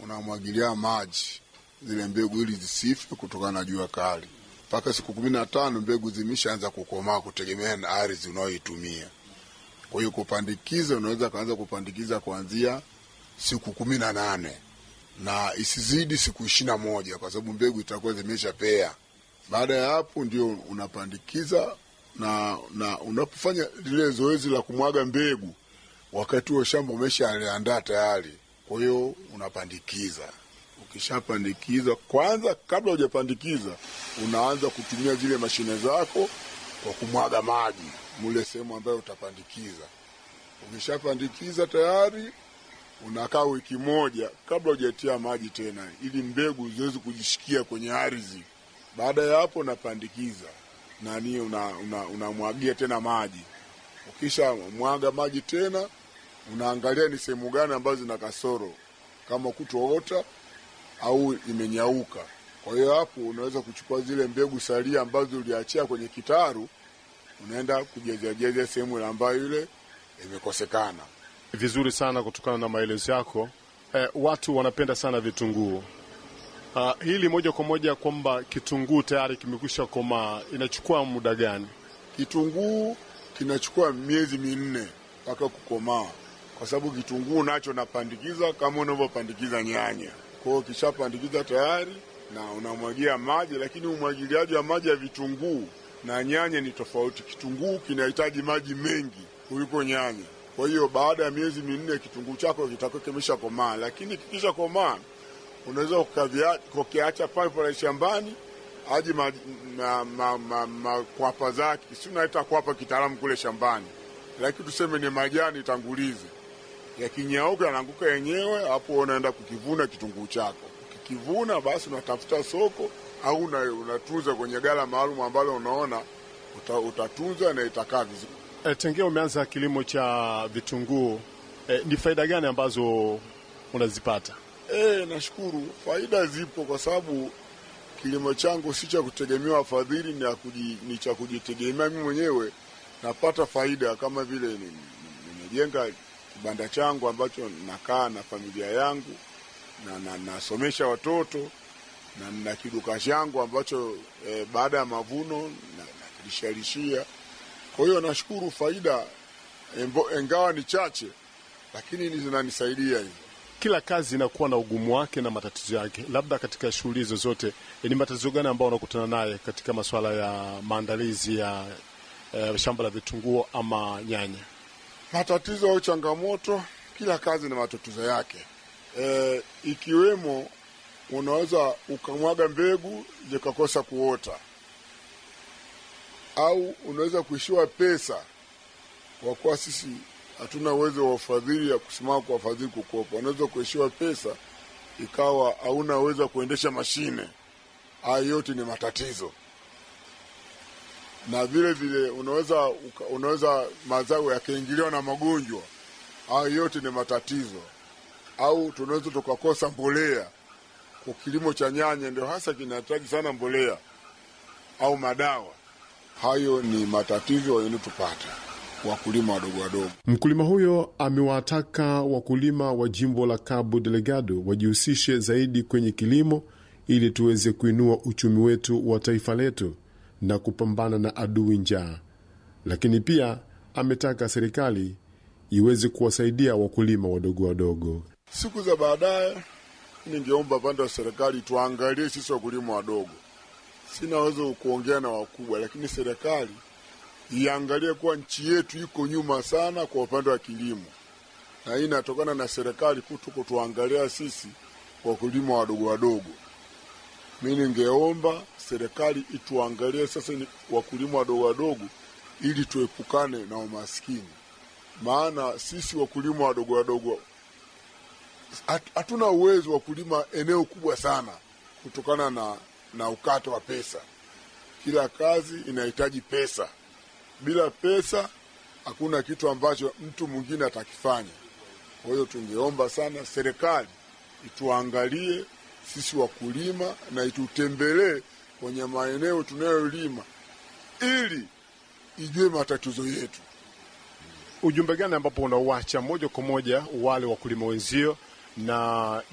unamwagilia maji zile mbegu ili zisife kutokana na jua kali. Mpaka siku kumi na tano mbegu zimeshaanza kukomaa, kutegemea na ardhi unayoitumia. Kwa hiyo kupandikiza, unaweza kaanza kupandikiza kuanzia siku kumi na nane na isizidi siku ishirini na moja kwa sababu mbegu itakuwa zimeshapea. Baada ya hapo ndio unapandikiza na, na unapofanya lile zoezi la kumwaga mbegu, wakati huo shamba umeshaliandaa tayari. Kwa hiyo unapandikiza. Ukishapandikiza kwanza, kabla hujapandikiza, unaanza kutumia zile mashine zako kwa kumwaga maji mule sehemu ambayo utapandikiza. Ukishapandikiza tayari unakaa wiki moja kabla hujatia maji tena, ili mbegu ziweze kujishikia kwenye ardhi. Baada ya hapo unapandikiza nani, unamwagia una, una tena maji. Ukisha mwaga maji tena, unaangalia ni sehemu gani ambazo zina kasoro, kama kutoota au imenyauka. Kwa hiyo hapo unaweza kuchukua zile mbegu salia ambazo uliachia kwenye kitaru, unaenda kujazajaza sehemu ambayo ile imekosekana. Vizuri sana kutokana na maelezo yako. Eh, watu wanapenda sana vitunguu. Uh, hili moja kwa moja kwamba kitunguu tayari kimekwisha komaa, inachukua muda gani? Kitunguu kinachukua miezi minne mpaka kukomaa, kwa sababu kitunguu nacho napandikiza kama unavyopandikiza nyanya. Kwa hiyo kishapandikiza tayari na unamwagia maji, lakini umwagiliaji wa maji ya vitunguu na nyanya ni tofauti. Kitunguu kinahitaji maji mengi kuliko nyanya. Kwa hiyo baada ya miezi minne kitunguu chako kitakuwa kimesha komaa, lakini kikisha komaa unaweza ukakiacha pale pale shambani aji makwapa ma, ma, ma, ma, zake, si unaita kwapa kitaalamu kule shambani, lakini tuseme ni majani tangulizi, yakinyauka yanaanguka yenyewe, hapo unaenda kukivuna kitunguu chako. Ukikivuna basi unatafuta soko au unatunza kwenye gala maalum ambalo unaona uta, utatunza na itakaa vizuri. E, tengea umeanza kilimo cha vitunguu e, ni faida gani ambazo unazipata? E, nashukuru faida zipo kwa sababu kilimo changu si cha kutegemea wafadhili, ni, ni cha kujitegemea mimi mwenyewe. Napata faida kama vile nimejenga kibanda changu ambacho nakaa na familia yangu na, na nasomesha watoto na na kiduka changu ambacho e, baada ya mavuno nakilishalishia na kwa hiyo nashukuru faida embo, engawa ni chache, lakini zinanisaidia hivi. Kila kazi inakuwa na ugumu wake na matatizo yake. Labda katika shughuli hizo zote, ni matatizo gani ambayo unakutana naye katika masuala ya maandalizi ya eh, shamba la vitunguu ama nyanya? Matatizo au changamoto, kila kazi na matatizo yake e, ikiwemo unaweza ukamwaga mbegu zikakosa kuota au unaweza kuishiwa pesa, kwa kuwa sisi hatuna uwezo wa ufadhili ya kusimama kwa wafadhili kukopa. Unaweza kuishiwa pesa ikawa hauna uwezo wa kuendesha mashine. Hayo yote ni matatizo, na vile vile unaweza unaweza mazao yakaingiliwa na magonjwa. Hayo yote ni matatizo, au tunaweza tukakosa mbolea. Kwa kilimo cha nyanya ndio hasa kinahitaji sana mbolea au madawa hayo ni matatizo yanayotupata wakulima wadogo wadogo. Mkulima huyo amewataka wakulima wa jimbo la Cabo Delgado wajihusishe zaidi kwenye kilimo ili tuweze kuinua uchumi wetu wa taifa letu na kupambana na adui njaa, lakini pia ametaka serikali iweze kuwasaidia wakulima wadogo wadogo. Siku za baadaye, ningeomba pande wa serikali tuangalie sisi wakulima wadogo sina uwezo kuongea na wakubwa, lakini serikali iangalie kuwa nchi yetu iko nyuma sana kwa upande wa kilimo, na hii inatokana na serikali kuto kutuangalia sisi wakulima wadogo wadogo. Mi ningeomba serikali ituangalie sasa ni wakulima wadogo wadogo, ili tuepukane na umaskini, maana sisi wakulima wadogo wadogo hatuna uwezo wa kulima eneo kubwa sana kutokana na na ukato wa pesa. Kila kazi inahitaji pesa. Bila pesa hakuna kitu ambacho mtu mwingine atakifanya. Kwa hiyo tungeomba sana serikali ituangalie sisi wakulima na itutembelee kwenye maeneo tunayolima ili ijue matatizo yetu. Ujumbe gani ambapo unauacha moja kwa moja wale wakulima wenzio na